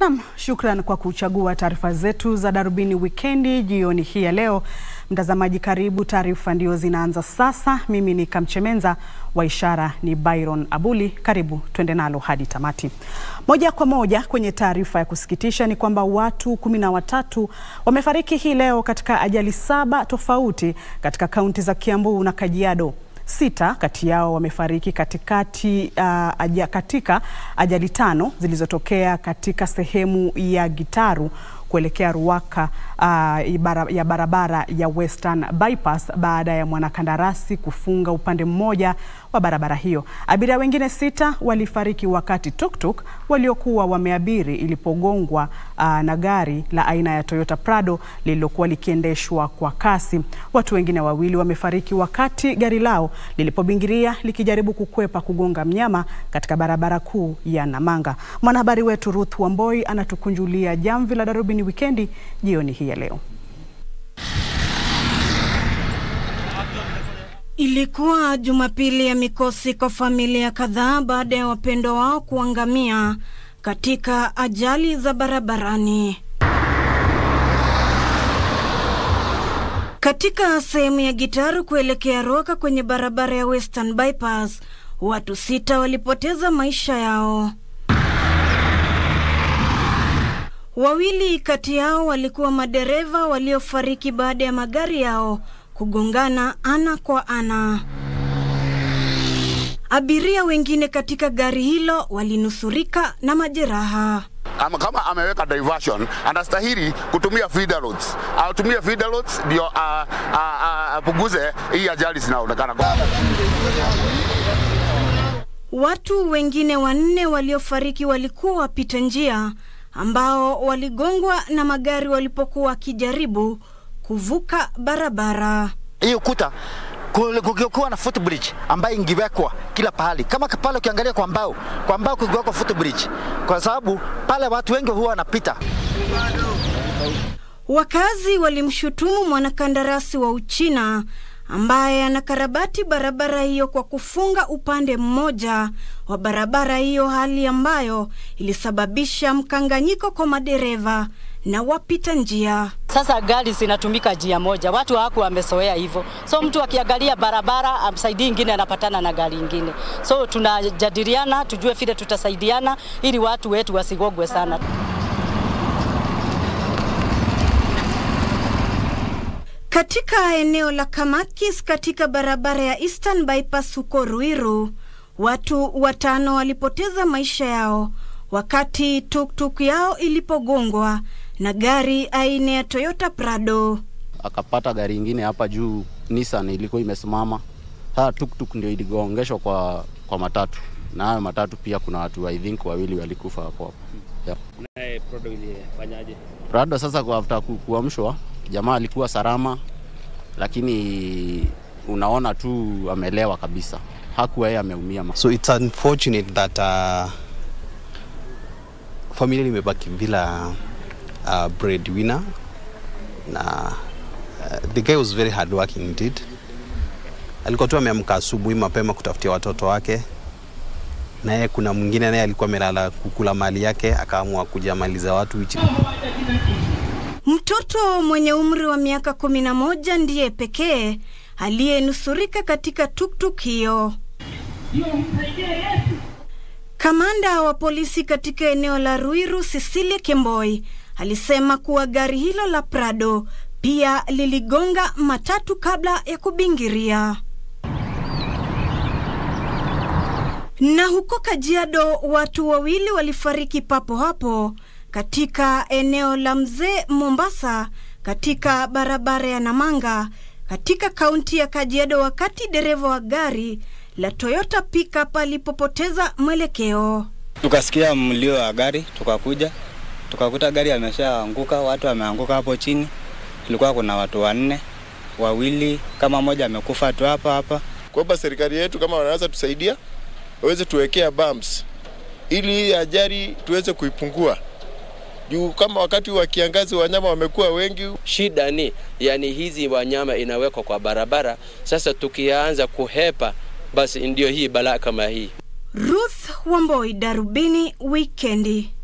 Naam, shukran kwa kuchagua taarifa zetu za Darubini Wikendi jioni hii ya leo. Mtazamaji karibu, taarifa ndio zinaanza sasa. Mimi ni Kamchemenza, wa ishara ni Byron Abuli. Karibu twende nalo hadi tamati. Moja kwa moja kwenye taarifa ya kusikitisha ni kwamba watu kumi na watatu wamefariki hii leo katika ajali saba tofauti katika kaunti za Kiambu na Kajiado. Sita kati yao wamefariki katikati, uh, aja, katika ajali tano zilizotokea katika sehemu ya Gitaru kuelekea Ruaka uh, ya barabara ya Western Bypass baada ya mwanakandarasi kufunga upande mmoja wa barabara hiyo. Abiria wengine sita walifariki wakati tuktuk waliokuwa wameabiri ilipogongwa uh, na gari la aina ya Toyota Prado lililokuwa likiendeshwa kwa kasi. Watu wengine wawili wamefariki wakati gari lao lilipobingiria likijaribu kukwepa kugonga mnyama katika barabara kuu ya Namanga. Mwanahabari wetu Ruth Wamboi anatukunjulia jamvi la Darubini Wikendi jioni hii ya leo. Ilikuwa Jumapili ya mikosi kwa familia kadhaa baada ya wapendwa wao kuangamia katika ajali za barabarani. Katika sehemu ya Gitaru kuelekea Ruaka kwenye barabara ya Western Bypass, watu sita walipoteza maisha yao. Wawili kati yao walikuwa madereva waliofariki baada ya magari yao kugongana ana kwa ana. Abiria wengine katika gari hilo walinusurika na majeraha. Kama, kama ameweka diversion anastahili kutumia feeder roads, atumie feeder roads ndio apunguze hii ajali zinaonekana. Watu wengine wanne waliofariki walikuwa wapita njia ambao waligongwa na magari walipokuwa wakijaribu kuvuka barabara. Hiyo kuta kungekuwa na footbridge ambayo ingewekwa kila pahali, kama pale ukiangalia kwa mbao, kwa mbao kungewekwa footbridge, kwa sababu pale watu wengi huwa wanapita. Wakazi walimshutumu mwanakandarasi wa Uchina ambaye anakarabati barabara hiyo kwa kufunga upande mmoja wa barabara hiyo, hali ambayo ilisababisha mkanganyiko kwa madereva na wapita njia. Sasa gari zinatumika njia moja, watu hawaku wamezoea hivyo, so mtu akiangalia barabara amsaidii ingine anapatana na gari ingine, so tunajadiliana tujue vile tutasaidiana ili watu wetu wasigogwe sana. Katika eneo la Kamakis katika barabara ya Eastern Bypass huko Ruiru, watu watano walipoteza maisha yao wakati tuktuk yao ilipogongwa na gari aina ya Toyota Prado. Akapata gari ingine hapa juu, Nissan ilikuwa imesimama. Sasa tuktuk ndio iligongeshwa kwa, kwa matatu, na hayo matatu pia kuna watu I think wawili walikufa hapo hapo. Yeah. Naye Prado ilifanyaje? Prado sasa kwa after kuamshwa, jamaa alikuwa salama, lakini unaona tu amelewa kabisa, hakuwa yeye ameumia. So it's unfortunate that uh, familia limebaki bila uh, breadwinner na uh, the guy was very hardworking indeed. Alikuwa tu ameamka asubuhi mapema kutafutia watoto wake, naye kuna mwingine naye alikuwa amelala kukula mali yake, akaamua kuja maliza watu wichi. Mtoto mwenye umri wa miaka kumi na moja ndiye pekee aliyenusurika katika tuktuk hiyo. Kamanda wa polisi katika eneo la Ruiru, Cecilia Kemboi, alisema kuwa gari hilo la Prado pia liligonga matatu kabla ya kubingiria. Na huko Kajiado, watu wawili walifariki papo hapo katika eneo la Mzee Mombasa, katika barabara ya Namanga katika kaunti ya Kajiado, wakati dereva wa gari la Toyota pickup alipopoteza mwelekeo. Tukasikia mlio wa gari, tukakuja tukakuta gari ameshaanguka, watu wameanguka hapo chini. Ilikuwa kuna watu wanne, wawili kama mmoja amekufa tu hapa hapa. Kwamba serikali yetu kama wanaweza tusaidia, waweze tuwekea bumps ili hii ajali tuweze kuipungua juu kama wakati wa kiangazi wanyama wamekuwa wengi. Shida ni yani, hizi wanyama inawekwa kwa barabara, sasa tukianza kuhepa, basi ndio hii balaa kama hii. Ruth Wamboi, Darubini Wikendi.